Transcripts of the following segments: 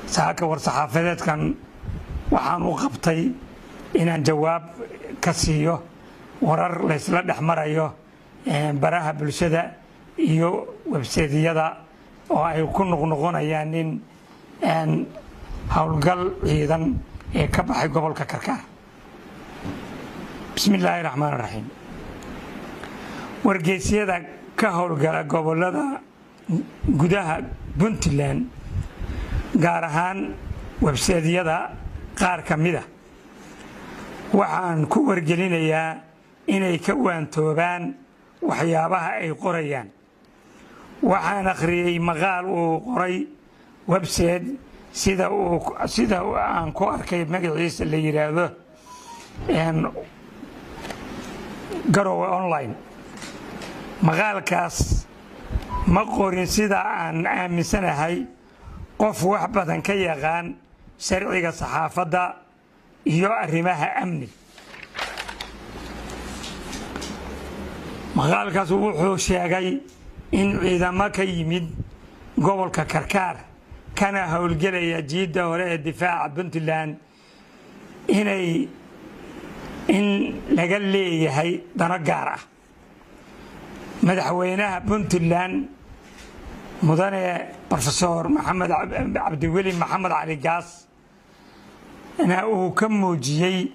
saaka war-saxaafadeedkan waxaan u qabtay inaan jawaab ka siiyo warar laysla dhex marayo baraha bulshada iyo webseedyada oo ay ku noqnoqonayaan nin howlgal ciidan ee ka baxay gobolka karkaar bismi illaahi raxmaan raxiim wargeysyada ka howlgala gobolada gudaha puntland gaar ahaan webseedyada qaar ka mida waxaan ku wargelinayaa inay ka waantoobaan waxyaabaha ay qorayaan waxaan akhriyey maqaal uu qoray website sida sida aan ku arkay magaciisa la yidhaahdo garowe online maqaalkaas ma qorin sida aan aaminsanahay qof wax badan ka yaqaan sharciga saxaafadda iyo arrimaha amni maqaalkaas wuxuu sheegay in ciidamo ka yimid gobolka karkaar kana howlgelaya jiidda hore ee difaaca puntland inay in laga leeyahay dano gaar ah madaxweynaha puntland mudane rofesor maxamed cabdiweli maxamed cali gaas na uu ka muujiyey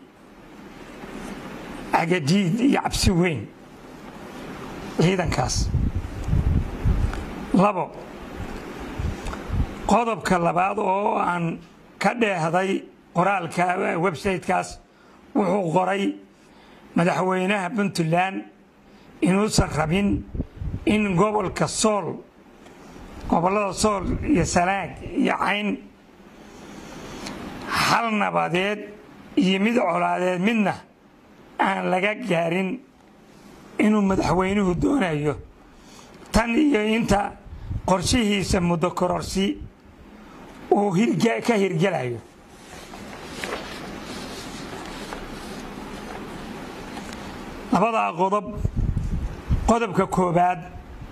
cagadiid iyo cabsi weyn ciidankaas labo qodobka labaad oo aan ka dheehday qoraalka websitekaas wuxuu qoray madaxweynaha puntland inuusan rabin in gobolka sool gobollada sool iyo sanaag iyo cayn hal nabadeed iyo mid colaadeed midna aan laga gaarin inuu madaxweynuhu doonayo tan iyo inta qorshihiisa muddo kororsi uu ka hirgelayo labadaa qodob qodobka koobaad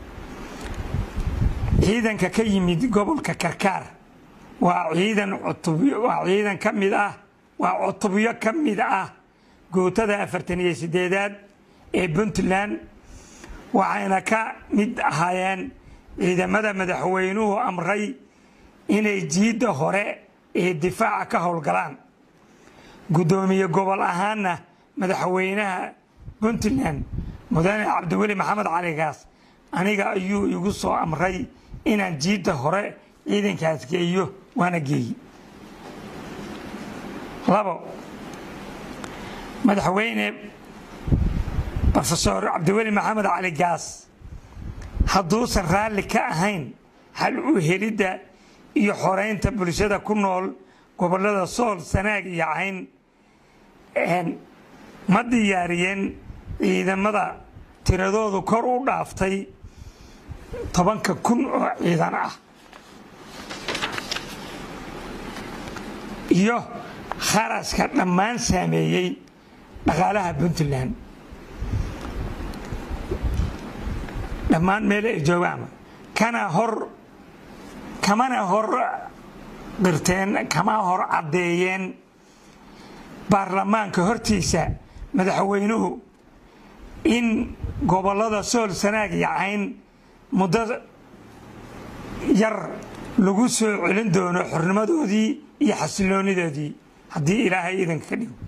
ciidanka ka yimid gobolka karkaar waa ciidan waa ciidan ka mid ah waa cutubyo ka mid ah gootada afartan iyo sideedaad ee puntland waxayna ka mid ahaayeen ciidamada madaxweynuhu amray inay jiidda hore ee difaaca ka howlgalaan guddoomiye gobol ahaanna madaxweynaha puntland mudane cabdiweli maxamed caligaas aniga ayuu igu soo amray inaan jiidda hore ciidankaas geeyo waana geeyi labo madaxweyne rofesor cabdiweli maxamed cali gaas hadduusan raalli ka ahayn hal u helidda iyo xoreynta bulshada ku nool gobollada sool sanaag iyo cayn ma diyaariyeen ciidamada tiradoodu kor u dhaaftay tobanka kun oo ciidan ah iyo kharaska dhammaan saameeyey dhaqaalaha puntland dhammaan meel ay joogaan kana hor kamana hor qirteen kama hor caddeeyeen baarlamaanka hortiisa madaxweynuhu in gobollada sool sanaag iyo cayn muddo yar lagu soo celin doono xornimadoodii iyo xasiloonidoodii haddii ilaahay idanka ka dhigo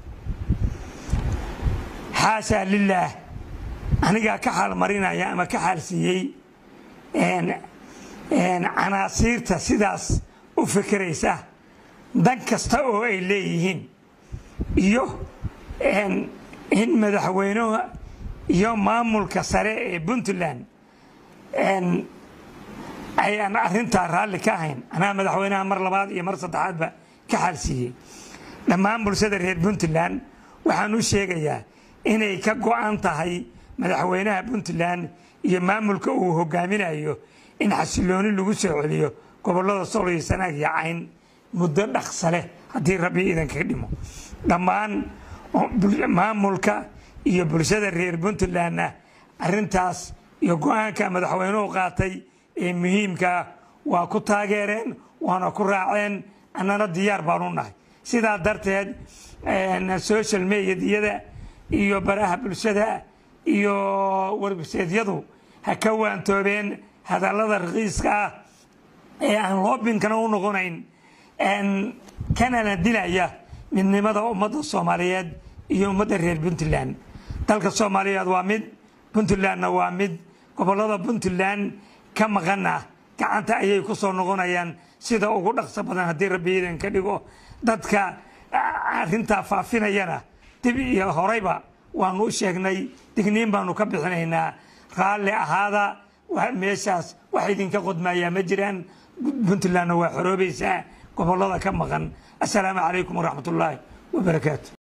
xaashaa lilaah anigaa ka xaalmarinaya ama ka xaalsiiyey canaasiirta sidaas u fikiraysa dan kasta oo ay leeyihiin iyo in madaxweynuhu iyo maamulka sare ee puntland ayaan arintaa raalli ka ahayn anaa madaxweynaha mar labaad iyo mar saddexaadba ka xaalsiiyey dhammaan bulshada reer puntland waxaan u sheegayaa inay ka go-an tahay madaxweynaha puntland iyo maamulka uu hogaaminayo in xasilooni lagu soo celiyo gobollada sool iyo sanaag iyo cayn muddo dhaqsa leh haddii rabbi idanka dhimo dhammaan maamulka iyo bulshada reer puntlandna arintaas iyo go-aanka madaxweynuhu qaatay ee muhiimkaa waa ku taageereen waana ku raaceen annana diyaar baanu nahay sidaa darteed social mediadiyada iyo baraha bulshada iyo warbiseedyadu ha ka waantoobeen hadallada rakiiska ah ee aan loobinkana u noqonayn kanana dilaya midnimada ummadda soomaaliyeed iyo ummadda reer puntland dalka soomaaliyeed waa mid puntlandna waa mid gobollada puntland ka maqana gacanta ayay ku soo noqonayaan sida ugu dhaqso badan haddii rabbi iidan ka dhigo dadka arrintaa faafinayana dib iyo horeyba waanu u sheegnay digniin baanu ka bixinaynaa raalli ahaada meeshaas wax idinka qodmayaa ma jiraan puntlandna waa xoroobaysaa gobollada ka maqan assalaamu calaykum waraxmat ullaahi wabarakaatu